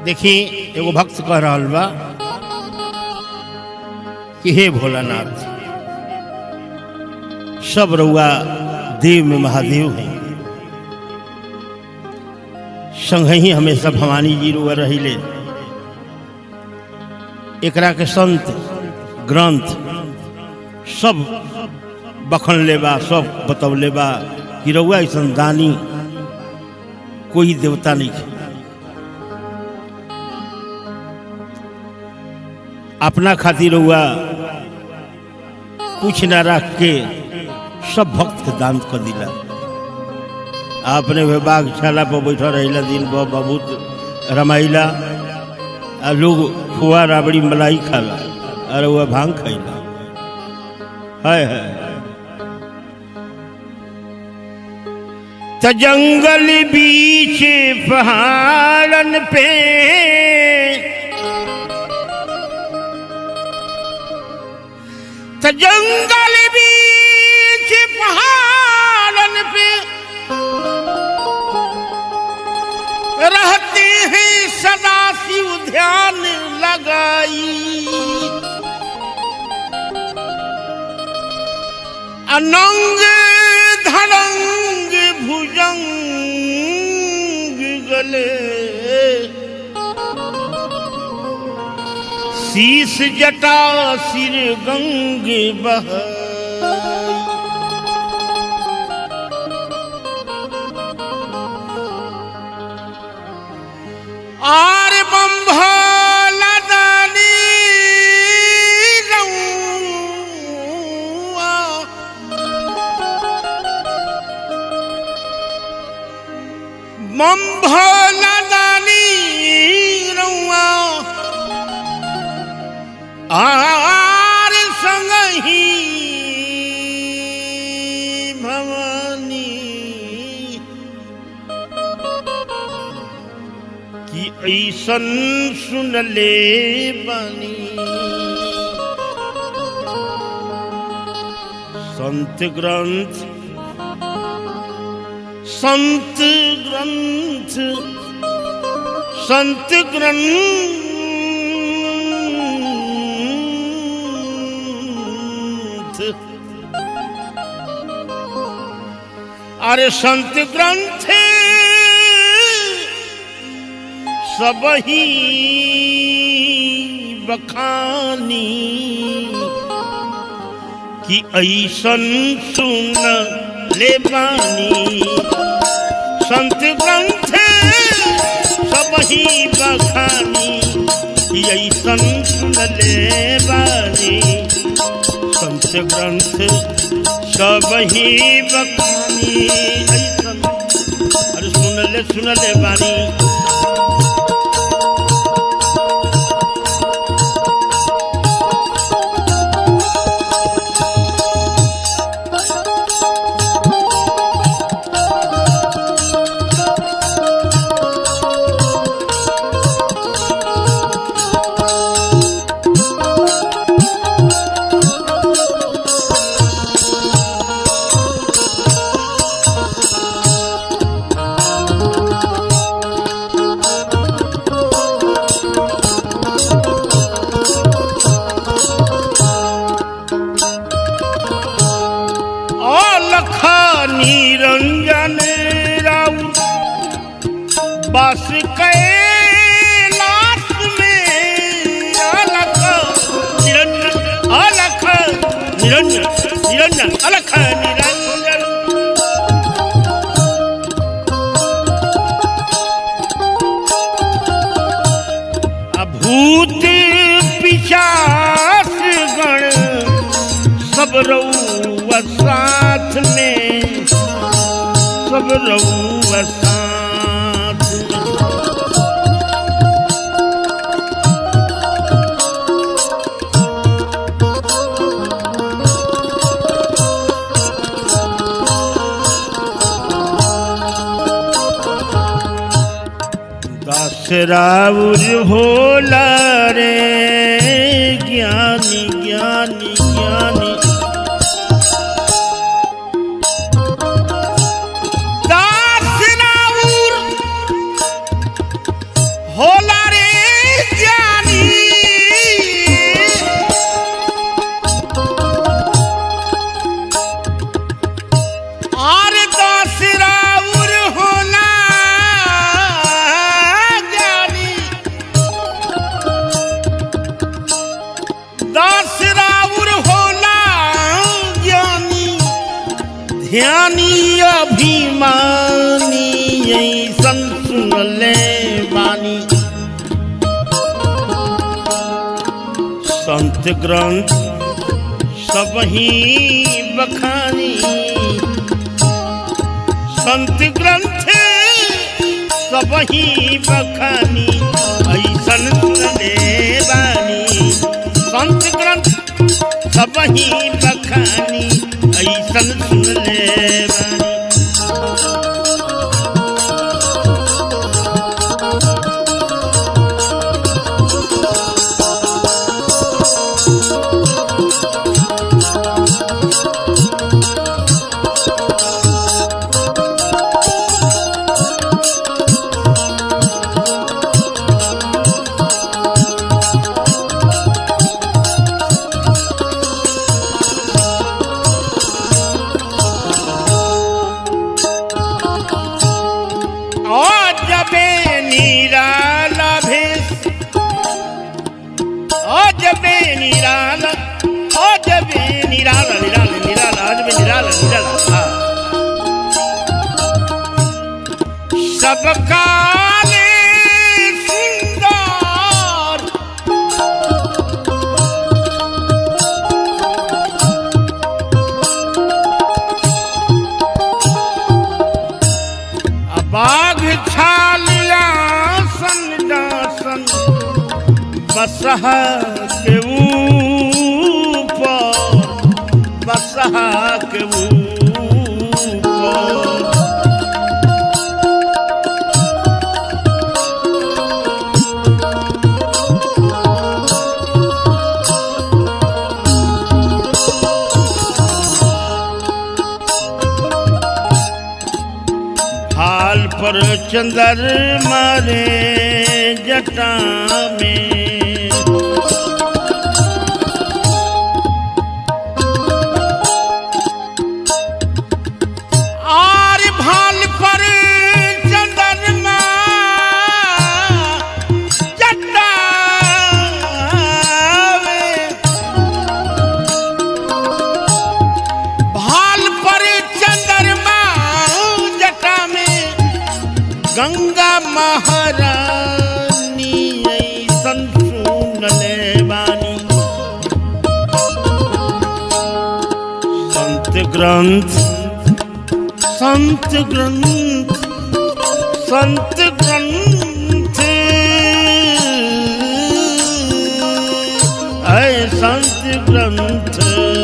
देखी एगो भक्त कह रहल बा कि हे भोलानाथ सब रउआ देव में महादेव हैं संग ही हमेशा भवानी जी रुआ रहिले एकरा के संत ग्रंथ सब बखन लेबा सब बतौले बा कि रउआ ऐसा दानी कोई देवता नहीं है अपना खातिर हुआ कुछ न रख के सब भक्त के दान कर दिला आपने वे बागशाला पर बैठा रहिला दिन भर बहुत रमाइला आ लोग खुआ राबड़ी मलाई खाला और वह भांग खैला है है त जंगल बीच पहाड़न पे त जंगल बीच पहाड़न पे रहते हैं सदा शिव ध्यान लगाई अनंग धड़ंग भुजंग गले शीस जटा सिर गंग बह आर बम्भला दानी रउआ बम्भला दानी रउआ आर संगही भवानी कि ऐसन सुनले बानी संत ग्रंथ संत ग्रंथ संत ग्रंथ अरे संत ग्रंथ सब ही बखानी कि ऐसन सुन ले बानी संत ग्रंथ सब ही बखानी कि ऐसन सुन ले बानी संत ग्रंथ सब ही बखानी ऐसन अरे सुन ले सुन ले बानी अलख निरंजन राउ बस कैलाश में अलख निरंजन अलख निरंजन निरंजन अलख निरंजन अभूत पिशाच गण सब रउआ साथ में सब रउआ साथ में दास राउर भोला रे ज्ञानी ज्ञानी ज्ञानी दास राउर होला रे ध्यानी अभिमानी ऐसन सुनले बानी संत ग्रंथ सब ही बखानी संत ग्रंथ सब ही बखानी ऐसन सुनले बानी संत ग्रंथ सब ही बखानी ऐसन सुनले बानी ओ जबे निराला भेष ओ जबे निराला ओ जबे निराला निराला निराला ओ जबे निराला निराला हाँ। सब काले सुंदर बाघ छालिया सन दासन बसह के ऊपर बसह के ऊपर हाल पर चंदर मारे जटा में आर भाल पर चंदरमा जटा में भाल पर चंद्रमा जटा में गंगा महारानी ऐसन सुनले बानी संत ग्रंथ संत ग्रंथ संत ग्रंथ ऐ संत ग्रंथ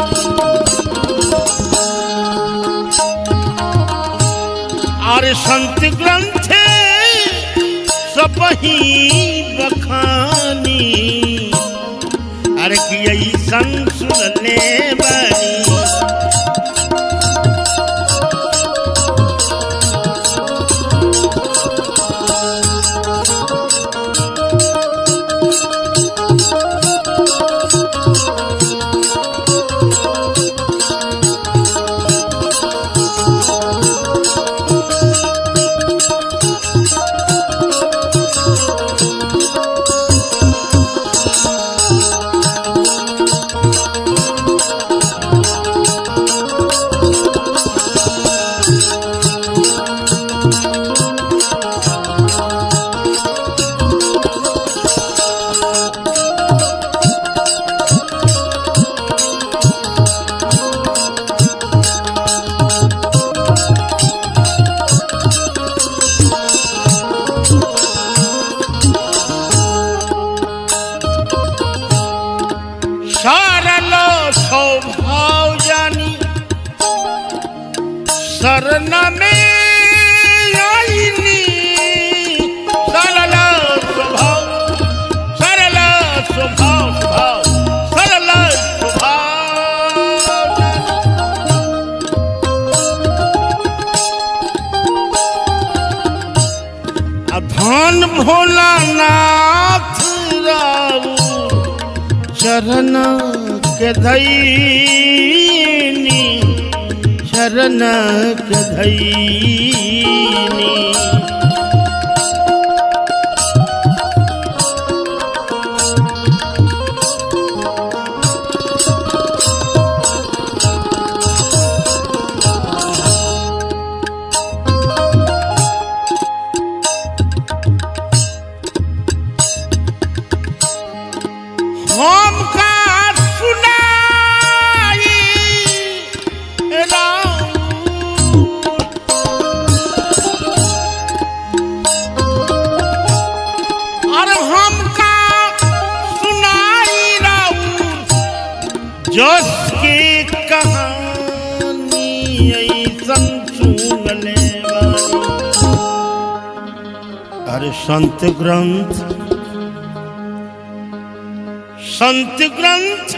और संत ग्रंथ सब ही बखानी अरे कि ऐसन सुनले बानी सरल स्वभाव जानी शरण में आईनी सरल स्वभाव सरल स्वभाव स्वभाव सरल स्वभाव जानी धन भोलानाथ राऊ चरण के धैनी चरण के धैनी जोश के कहानी ऐसन सुनले बानी। अरे संत ग्रंथ संत ग्रंथ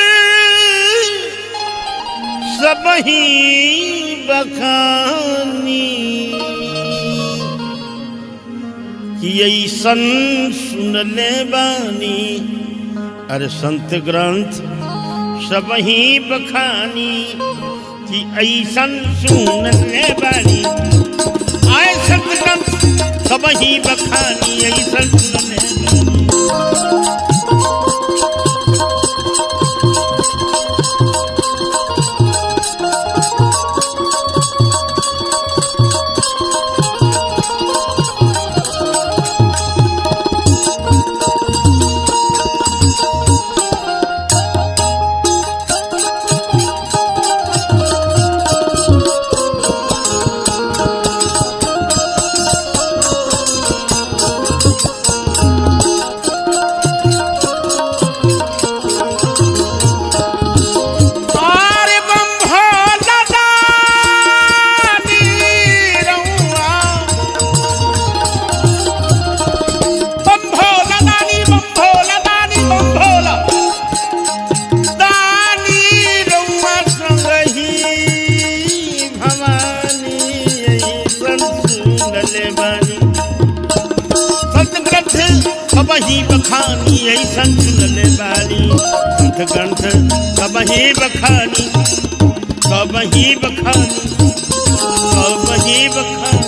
सब ही बखानी कि ऐसन सुनले बानी अरे संत ग्रंथ सब ही बखानी कि ऐसन सुनले बानी आए संत ग्रंथ सब ही बखानी ऐसन सुनले बानी आरे बम भोला दानी रउआ। बम भोला दानी, बम भोला दानी, बम भोला दानी रउआ संगहि भवानी अइसन सुनले बानी। संत ग्रंथ सबही बखानी ऐसन सुनले बानी संत ग्रंथ सबही बखानी सबही बखानी सबही बखानी